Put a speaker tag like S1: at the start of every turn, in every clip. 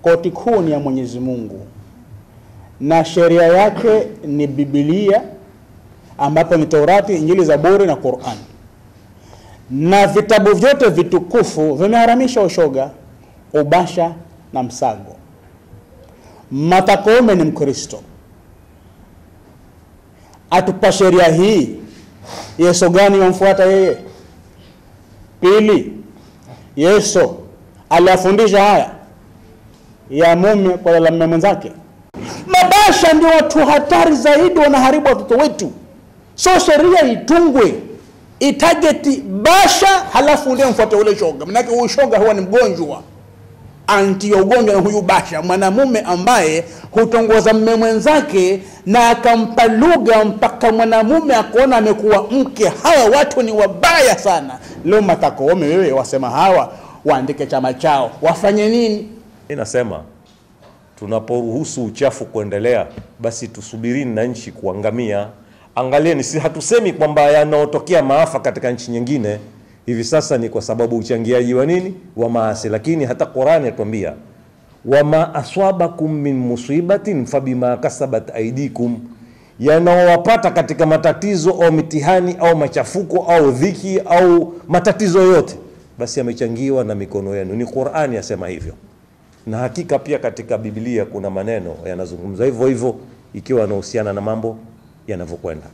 S1: koti kuu ni ya Mwenyezi Mungu na sheria yake ni Biblia, ambapo ni Taurati, Injili, Zaburi na Qur'an, na vitabu vyote vitukufu vimeharamisha ushoga, ubasha na msago. Martha Koome ni Mkristo, atupa sheria hii, Yesu gani wamfuata yeye? Pili, Yesu aliwafundisha haya ya mume kwa la mume mwenzake. Mabasha ndio watu hatari zaidi, wanaharibu watoto wetu. So sheria itungwe itageti basha, halafu ndio mfuate ule shoga, manake huyu shoga huwa ni mgonjwa anti ya ugonjwa na huyu basha, mwanamume ambaye hutongoza mme mwenzake na akampa lugha mpaka mwanamume akaona amekuwa mke. Hawa watu ni wabaya sana. Leo Martha Koome, wewe wasema hawa waandike chama chao, wafanye nini?
S2: Inasema tunaporuhusu uchafu kuendelea, basi tusubirini na nchi kuangamia. Angalieni, si hatusemi kwamba yanaotokea maafa katika nchi nyingine hivi sasa ni kwa sababu uchangiaji wa nini wa maasi, lakini hata Qurani yatuambia wama aswabakum min musibatin fabima kasabat aidikum, yanaowapata katika matatizo au mitihani au machafuko au dhiki au matatizo yote, basi yamechangiwa na mikono yenu. Ni Qurani yasema hivyo, na hakika pia katika Biblia kuna maneno yanazungumza hivyo hivyo, ikiwa yanahusiana na mambo yanavyokwenda.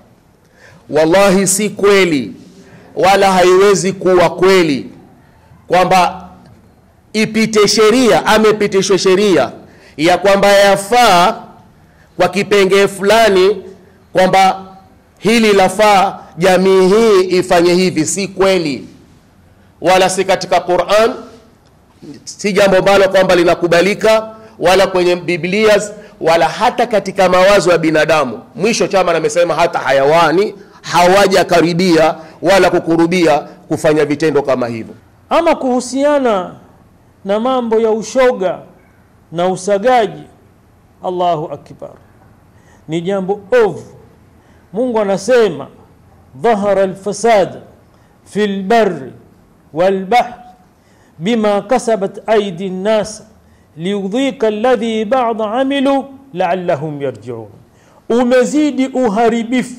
S3: Wallahi si kweli wala haiwezi kuwa kweli kwamba ipite sheria amepitishwa sheria ya kwamba yafaa kwa kipengee fulani kwamba hili lafaa jamii hii ifanye hivi. Si kweli, wala si katika Qur'an, si jambo ambalo kwamba linakubalika wala kwenye Biblia wala hata katika mawazo ya binadamu. Mwisho chama amesema hata hayawani hawajakaribia wala kukurubia kufanya vitendo kama hivyo.
S4: Ama kuhusiana na mambo ya ushoga na usagaji, Allahu akbar, ni jambo ovu. Mungu anasema dhahara alfasad fi lbari walbahr bima kasabat aidi nnas liudhika alladhi ba'da amilu la'allahum yarji'un, umezidi uharibifu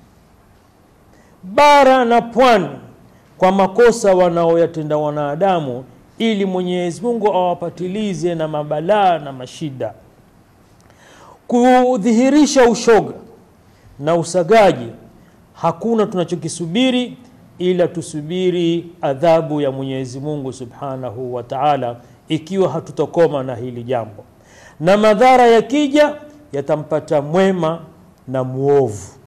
S4: bara na pwani kwa makosa wanaoyatenda wanadamu, ili Mwenyezi Mungu awapatilize na mabalaa na mashida. Kudhihirisha ushoga na usagaji, hakuna tunachokisubiri ila tusubiri adhabu ya Mwenyezi Mungu Subhanahu wa Ta'ala, ikiwa hatutokoma na hili jambo, na madhara yakija yatampata mwema na muovu.